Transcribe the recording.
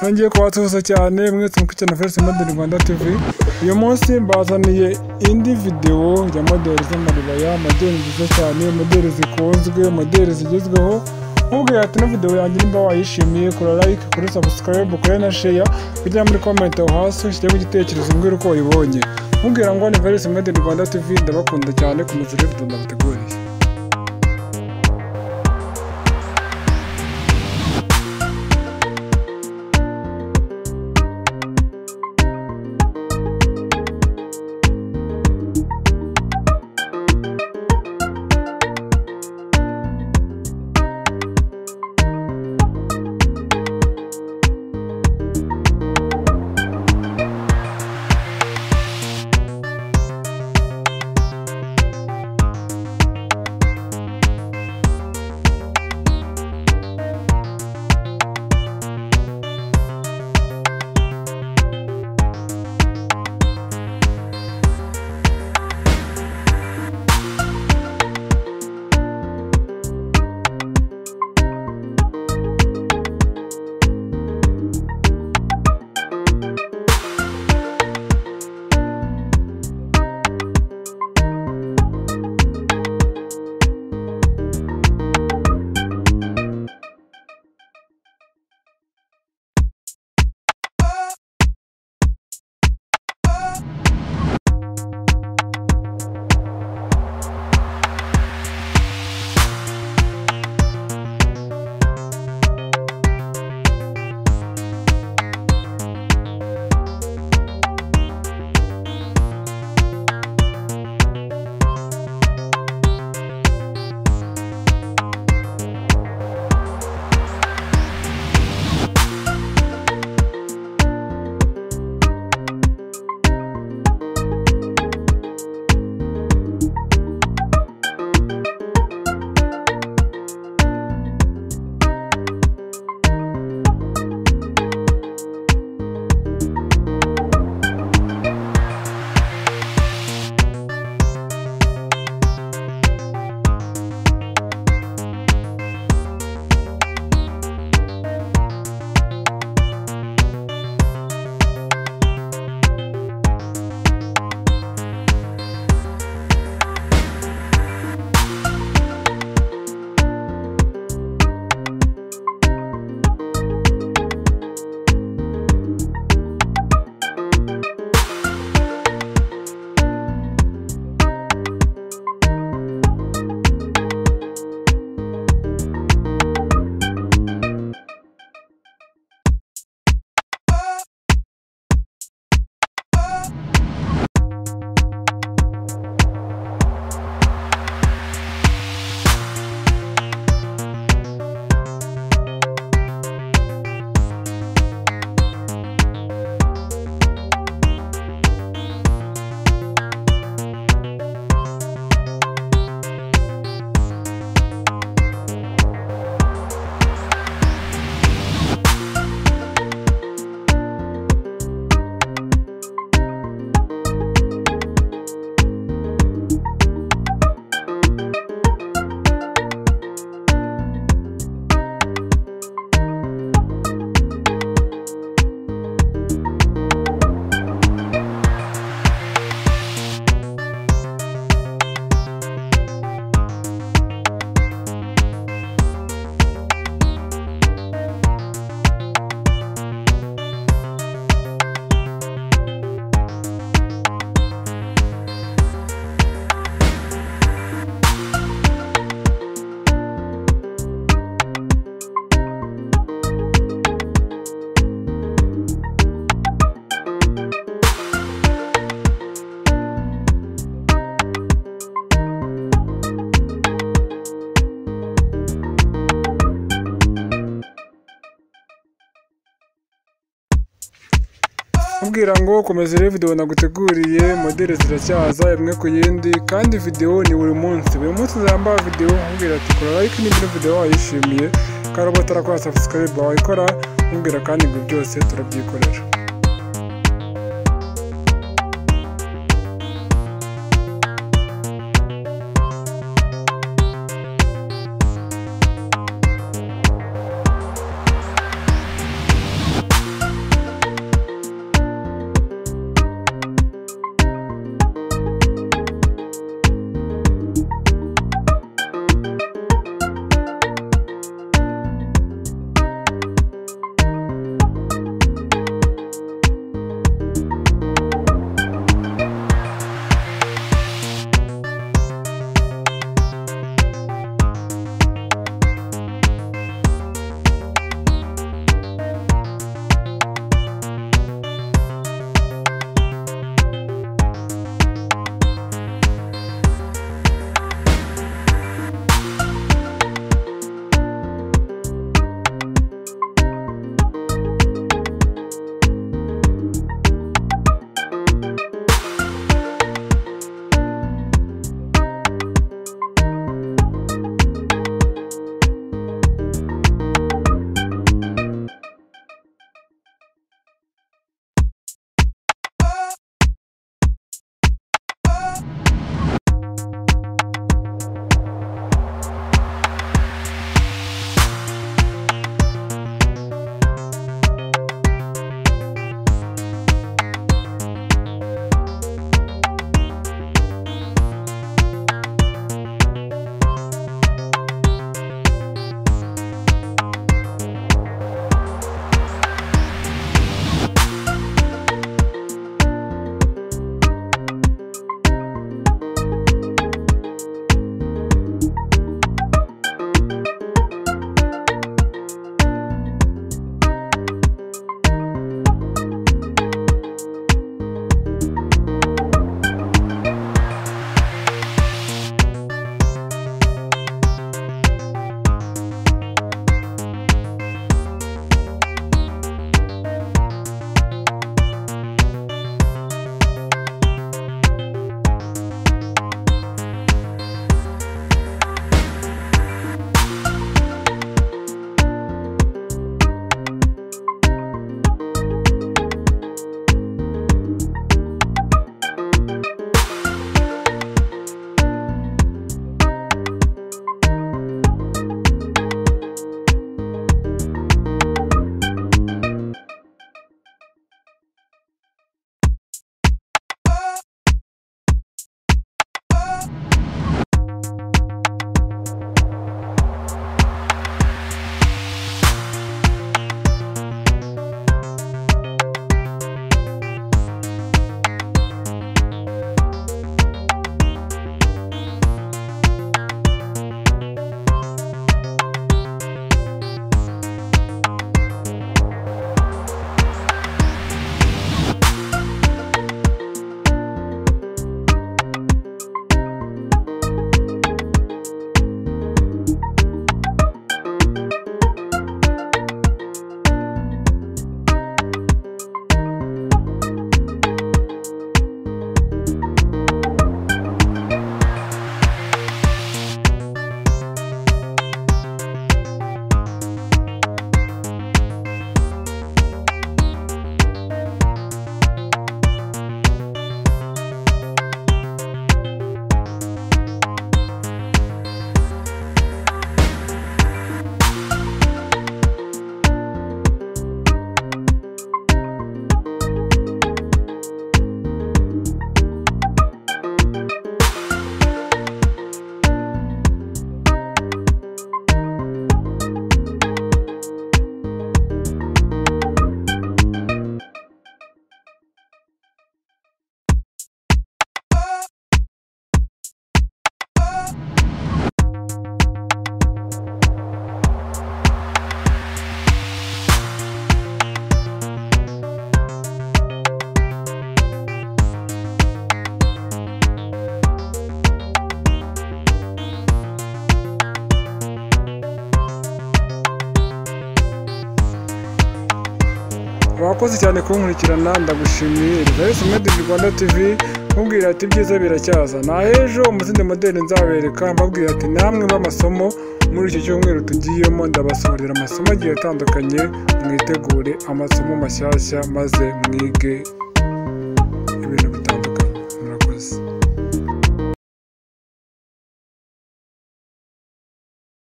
nongeye kubasuhuza cyane mwese mukurikiye na Felix Model Rwanda TV uyu munsi mbazaniye indi videwo ya modeli z'amaribaya modeli nziza cyane modeli zikunzwe modeli zigezweho nkubwira ati ino videwo yanjye nimba wayishimiye kora like kuri subscribe kuri na share kujya muri comment aho hasi ushyiremo igitekerezo mbwira uko wayibonye mubwira ngo ni Felix Model Rwanda TV ndabakunda cyane ku muzire video ndabateguriye kubwira ngo komeza rero videwo naguteguriye modeli ziracyaza imwe ku yindi kandi videwo ni buri munsi buri munsi zambara videwo nkubwira ati kora like niba ino videwo wayishimiye karobota arakora subscribe wayikora nkubwira kandi ibyo byose turabyikorera Urakoze cyane kunkurikirana ndagushimiye Elizabeth Made in Rwanda TV nkubwira ati ibyiza biracyaza na ejo umuzindi modeli nzabereka mbabwira ati namwe b'amasomo muri iki cyumweru tugiyemo ndabasohorera amasomo agiye atandukanye mwitegure amasomo mashyashya maze mwige